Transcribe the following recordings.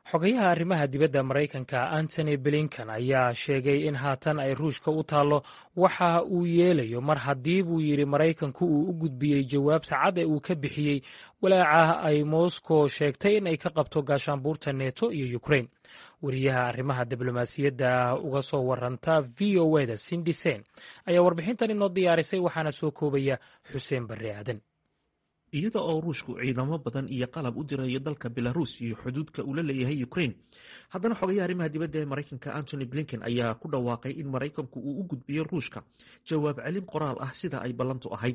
xogayaha arrimaha dibadda maraykanka antony blinkan ayaa sheegay in haatan ay ruushka u taallo waxa uu yeelayo mar haddii buu yidhi maraykanku uu u gudbiyey jawaabta cad ee uu ka bixiyey walaaca ay moscow sheegtay in ay ka qabto gaashaanbuurta neto iyo ukrain wariyaha arrimaha diblomaasiyadda uga soo waranta v o eda sindi sen ayaa warbixintan inoo diyaarisay waxaana soo koobaya xuseen barre aadan iyada oo ruushku ciidamo badan iyo qalab u dirayo dalka belarus iyo xuduudka uu la leeyahay ukraine haddana xogayaha arrimaha dibadda ee maraykanka antony blinken ayaa ku dhawaaqay in maraykanku uu u gudbiyo ruushka jawaab celin qoraal ah sida ay ballantu ahayd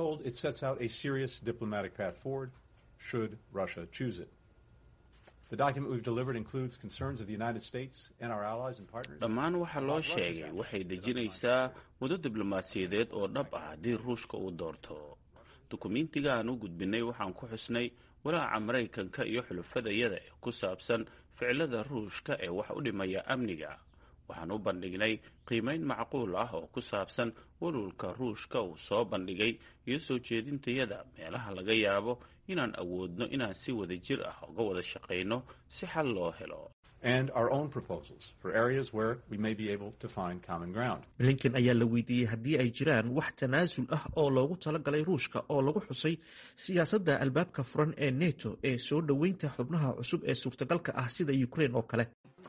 dhammaan waxa loo sheegay waxay dejinaysaa muddo diblomaasiyadeed oo dhab ah haddii ruushka uu doorto dukumentiga aan u gudbinay waxaan ku xusnay walaaca maraykanka iyo xulufadayada ee ku saabsan ficilada ruushka ee wax u dhimaya amniga waxaan u bandhignay qiimayn macquul ah oo ku saabsan walwalka ruushka uu soo bandhigay iyo soo jeedintayada meelaha laga yaabo inaan awoodno inaan si wada jir ah uga wada shaqayno si xal loo helo blinken ayaa la weydiiyey haddii ay jiraan wax tanaasul ah oo loogu talagalay ruushka oo lagu xusay siyaasadda albaabka furan ee neto ee soo dhoweynta xubnaha cusub ee suurtagalka ah sida ukraine oo kale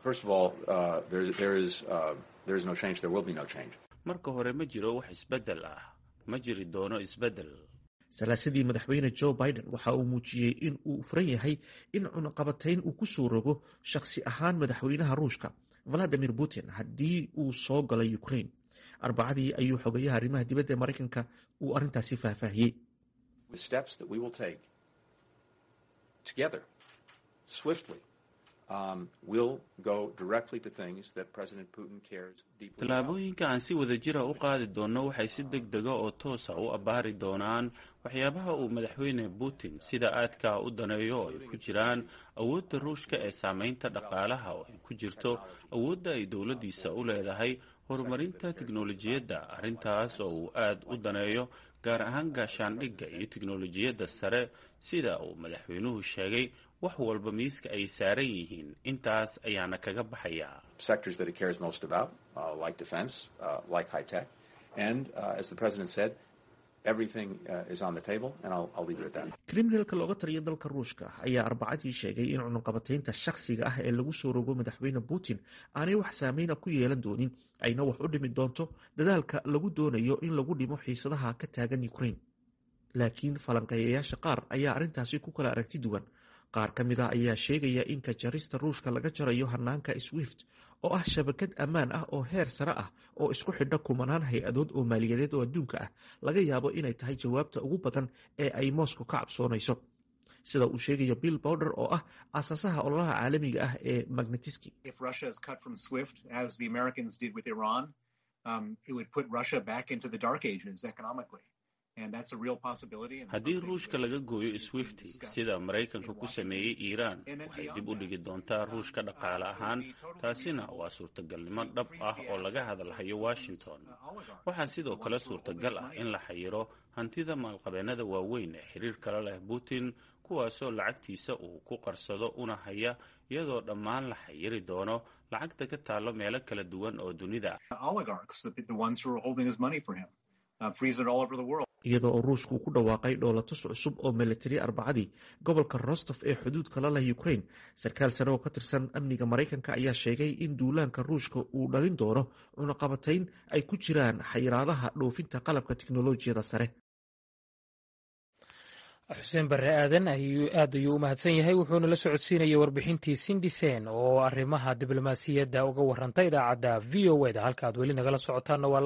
marka hore ma jiro wax isbeddel ah ma jiri doono isbeddel salaasadii madaxweyne joe biden waxa uu muujiyey in uu furan yahay in cunaqabatayn uu ku soo rogo shakhsi ahaan madaxweynaha ruushka valadimir putin haddii uu soo galay ukraine arbacadii ayuu xogayaha arrimaha dibadda ee maraykanka uu arrintaasi faahfaahiyey tallaabooyinka aan si wada jira u qaadi doonno waxay si deg dega oo toosa u abbaari doonaan waxyaabaha uu madaxweyne putin sida aadkaa u daneeyo oo ay ku jiraan awoodda ruushka ee saamaynta dhaqaalaha oo ay ku jirto awoodda ay dowladdiisa u leedahay horumarinta tiknolojiyadda arrintaas oo uu aad u daneeyo gaar ahaan gaashaandhigga iyo tiknolojiyadda sare sida uu madaxweynuhu sheegay wax walba miiska ay saaran yihiin intaas ayaana kaga baxayaa kriminalka looga taliya dalka ruushka ayaa arbacadii sheegay in cunaqabataynta shakhsiga ah ee lagu soo rogo madaxweyne putin aanay wax saameyna ku yeelan doonin ayna wax u dhimi doonto dadaalka lagu doonayo in lagu dhimo xiisadaha ka taagan ukraine laakiin falanqeeyayaasha qaar ayaa arrintaasi ku kala aragti duwan qaar ka mid ah ayaa sheegaya in ka jarista ruushka laga jarayo hanaanka swift oo ah shabakad ammaan ah oo heer sare ah oo isku xidha kumanaan hay-adood oo maaliyadeed oo adduunka ah laga yaabo inay tahay jawaabta ugu badan ee ay moscow ka cabsoonayso sida uu sheegayo bill bowder oo ah aasaasaha ololaha caalamiga ah ee magnetiski haddii ruushka laga gooyo swifti sida maraykanka ku sameeyey iiraan waxay dib u dhigi doontaa ruushka dhaqaale ahaan taasina waa suurtagalnimo dhab ah oo laga hadalhayo washington waxaa sidoo kale suurtagal ah in la xayiro hantida maalqabeennada waaweyn ee xiriir kala leh putin kuwaasoo lacagtiisa uu ku qarsado una haya iyadoo dhammaan la xayiri doono lacagta ka taallo meelo kala duwan oo dunida iyadoo oo ruushku uu ku dhawaaqay dhoolatus cusub oo milatari arbacadii gobolka rostof ee xuduudka la leh ukraine sarkaal sare oo ka tirsan amniga maraykanka ayaa sheegay in duulaanka ruushka uu dhalin doono cunaqabatayn ay ku jiraan xayiraadaha dhoofinta qalabka tiknolojiyada sare xuseen barre aadan aad ayuu u mahadsan yahay wuxuuna la socodsiinayay warbixintii sindisen oo arrimaha diblomaasiyadda uga warantay idaacadda v o eda halka ad weli nagala socotaana